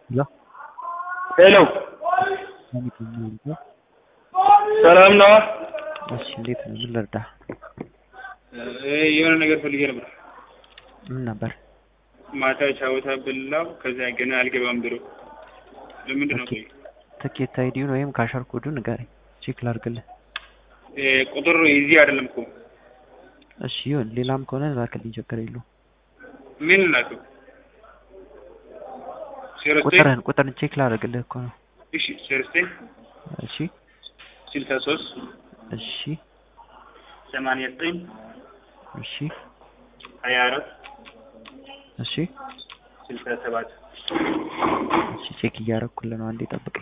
ሄሎ ሄሎ ሰላም ነው? እሺ፣ እንዴት ነው? ምን ልርዳ? የሆነ ነገር ፈልጌ ነበር። ምን ነበር? ማታ ቻውታ ብላው ከዚያ ገና አልገባም ብሎ ለምንድን ነው? ቆይ ትኬት አይዲውን ወይም ካሸር ኮዱን ንገረኝ፣ ቼክ ላድርግልህ። ቁጥር እዚህ አይደለም እኮ እሺ ይሁን፣ ሌላም ከሆነ ላክልኝ፣ ችግር የለውም። ምን ላከው? ዜሮ ዘጠኝ ቁጥርን ቁጥርን ቼክ ላድርግልህ እኮ ነው። እሺ ዜሮ ዘጠኝ እሺ ስልሳ ሶስት እሺ ሰማንያ ዘጠኝ እሺ ሀያ አራት እሺ ስልሳ ሰባት እሺ ቼክ እያደረኩልህ ነው። አንዴ ጠብቀኝ።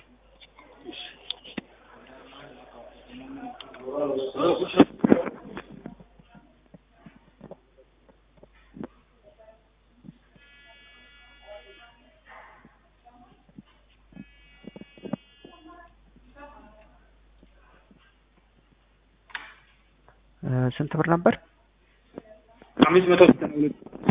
እ ስንት ብር ነበር? አምስት መቶ ዘጠና ሁለት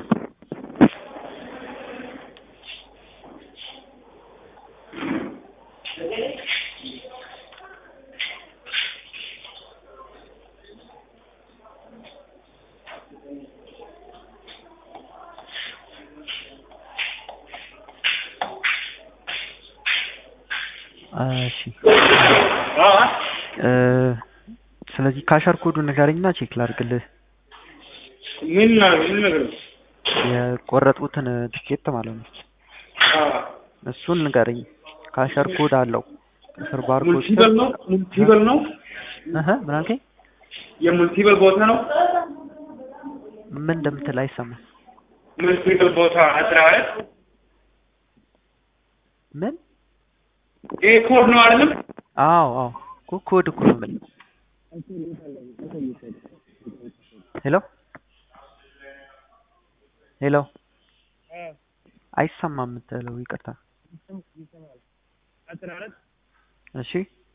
እሺ እ ስለዚህ ካሸር ኮዱን ንገረኝና ቼክ ላድርግልህ። ምን ና- ምን ነገር ነው? የቆረጡትን ትኬት ማለት ነው። እሱን ንገረኝ። ካሸር ኮድ አለው ከስር ባርኮድ ሙልቲበል ነው ሙልቲበል ነው እህ ምን አልከኝ? የሙልቲበል ቦታ ነው። ምን እንደምትል አይሰማም። ሙልቲበል ቦታ አስራ አራት ምን? ይሄ ኮድ ነው አይደለም? አዎ አዎ እኮ ኮድ እኮ ነው የምልህ። ሄሎ ሄሎ አይሰማም የምትለው ይቅርታ። አስራ አራት እሺ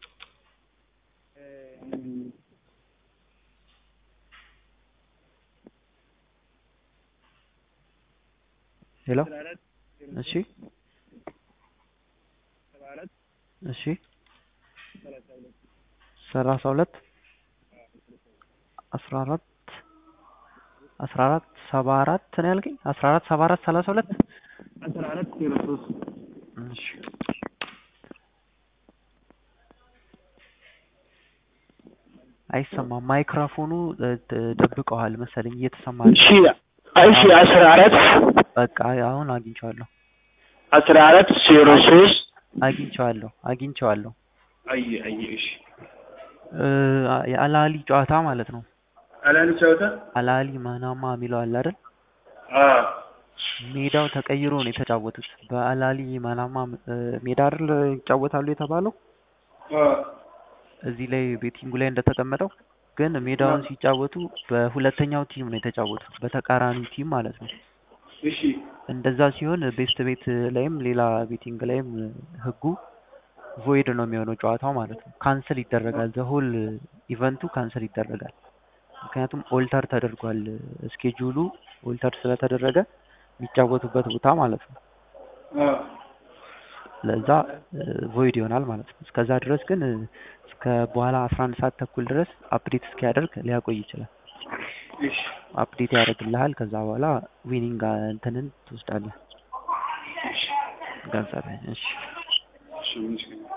ሄሎ እሺ እሺ ሰላሳ ሁለት አስራ አራት አስራ አራት ሰባ አራት ነው ያልከኝ? አስራ አራት ሰባ አራት ሰላሳ ሁለት አስራ አራት ዜሮ ሶስት እሺ አይሰማም። ማይክሮፎኑ እ, ደ- ደብቀዋል መሰለኝ እየተሰማ እሺ እሺ አስራ አራት በቃ አሁን አግኝቼዋለሁ አስራ አራት ዜሮ ሶስት አግኝቼዋለሁ አግኝቼዋለሁ። አይ አይ እሺ እ, የአላሊ ጨዋታ ማለት ነው። አላን ቻውታ አላሊ ማናማ የሚለው አለ አይደል? አ ሜዳው ተቀይሮ ነው የተጫወቱት። በአላሊ ማናማ እ, ሜዳ አይደል ይጫወታሉ የተባለው አ እዚህ ላይ ቤቲንጉ ላይ እንደተቀመጠው ግን ሜዳውን ሲጫወቱ በሁለተኛው ቲም ነው የተጫወቱት፣ በተቃራኒ ቲም ማለት ነው። እሺ እንደዛ ሲሆን ቤስት ቤት ላይም ሌላ ቤቲንግ ላይም ህጉ ቮይድ ነው የሚሆነው ጨዋታው ማለት ነው። ካንስል ይደረጋል። ዘሆል ኢቨንቱ ካንስል ይደረጋል። ምክንያቱም ኦልተር ተደርጓል። ስኬጁሉ ኦልተር ስለተደረገ የሚጫወቱበት ቦታ ማለት ነው። አ ለዛ ቮይድ ይሆናል ማለት ነው። እስከዛ ድረስ ግን እ፣ እስከ በኋላ አስራ አንድ ሰዓት ተኩል ድረስ አፕዴት እስኪያደርግ ሊያቆይ ይችላል። እሺ አፕዴት ያደርግልሃል። ከዛ በኋላ ዊኒንግ እንትንን ትወስዳለህ ገንዘብህን። እሺ እሺ ምን ይችላል